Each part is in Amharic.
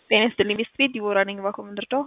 ጤና ይስጥልኝ ቤስት ቤት ዲቦራ ነኝ። ባኮ ምንድርደው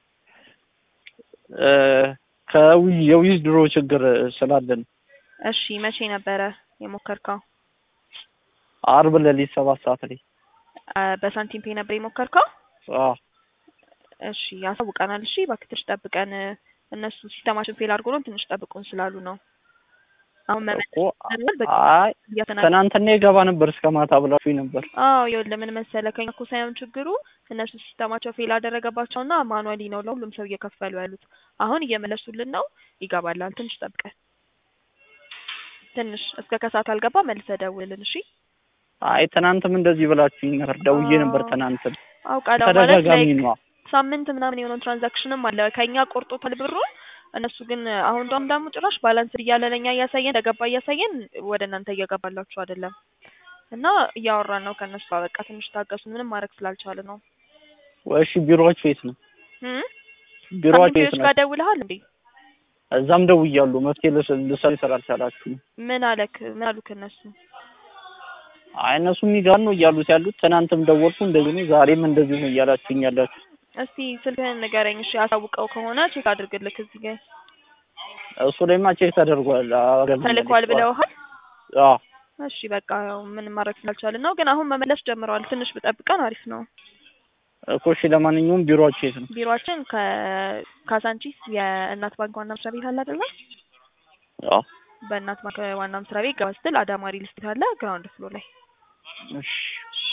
ከየዊዝ ድሮ ችግር ስላለን እሺ መቼ ነበረ የሞከርከው? አርብ ሌሊት ሰባት ሰዓት ላይ አ፣ በሳንቲም ፔ ነበር የሞከርከው? አዎ እሺ ያሳውቀናል። እሺ እባክህ ትንሽ ጠብቀን፣ እነሱ ሲስተማችን ፌል አድርጎ ነው ትንሽ ጠብቁን ስላሉ ነው። አሁን መመለስ እኮ ይቻላል። በቃ አይ እያተናገ ትናንትና የገባ ነበር እስከ ማታ ብላችሁኝ ነበር። አዎ ይኸውልህ ምን መሰለህ ከኛ እኮ ሳይሆን ችግሩ እነሱ ሲስተማቸው ፌል አደረገባቸውና ማኑዋሊ ነው ለሁሉም ሰው እየከፈሉ ያሉት። አሁን እየመለሱልን ነው፣ ይገባላል። ትንሽ ጠብቀን፣ ትንሽ እስከ ከሰዓት አልገባ መልሰህ ደውልልን። እሺ አይ ትናንትም እንደዚህ ብላችሁኝ ነበር። ደውዬ ነበር አዎ። ትናንትም አውቃለሁ ማለት ተደጋጋሚ ላይ ነው። ሳምንት ምናምን የሆነውን ትራንዛክሽንም አለ ከኛ ቆርጦታል ብሩን። እነሱ ግን አሁን ዳም ደግሞ ጭራሽ ባላንስ እያለ ለኛ እያሳየን እንደገባ እያሳየን ወደ እናንተ እየገባላችሁ አይደለም። እና እያወራን ነው ከእነሱ ጋር። በቃ ትንሽ ታገሱ። ምንም ማድረግ ስላልቻለ ነው። እሺ ቢሮዎች የት ነው? እም? ቢሮዎች የት ሳንቲም ነው? ጋር ደውለሃል እንዴ? እዛም ደውያለሁ። መፍትሄ ልስ- ልሰሩ ስላልቻላችሁ ነው። ምን አለክ? ምን አሉክ እነሱ? አይ እነሱ የሚጋር ነው እያሉት ያሉት። ትናንትም ደወልኩ እንደዚህ ነው፣ ዛሬም እንደዚህ ነው እያላችሁኝ ያላችሁ። እስቲ ስልክህን ንገረኝ እሺ። አሳውቀው ከሆነ ቼክ አድርግልክ እዚህ ጋር እሱ ላይማ ቼክ ተደርጓል። አገልግሎት ተልኳል ብለውሃል? አዎ እሺ በቃ ያው ምንም ማድረግ ስላልቻልን ነው። ግን አሁን መመለስ ጀምረዋል። ትንሽ ብጠብቀን አሪፍ ነው። እኮ እሺ። ለማንኛውም ቢሮዎች የት ነው? ቢሮአችን ከካሳንቺስ የእናት ባንክ ዋና መስሪያ ቤት አለ አይደለ? አዎ በእናት ባንክ ዋና መስሪያ ቤት ገባ ስትል አዳማ ሪል ስቴት አለ ግራውንድ ፍሎር ላይ። እሺ እሺ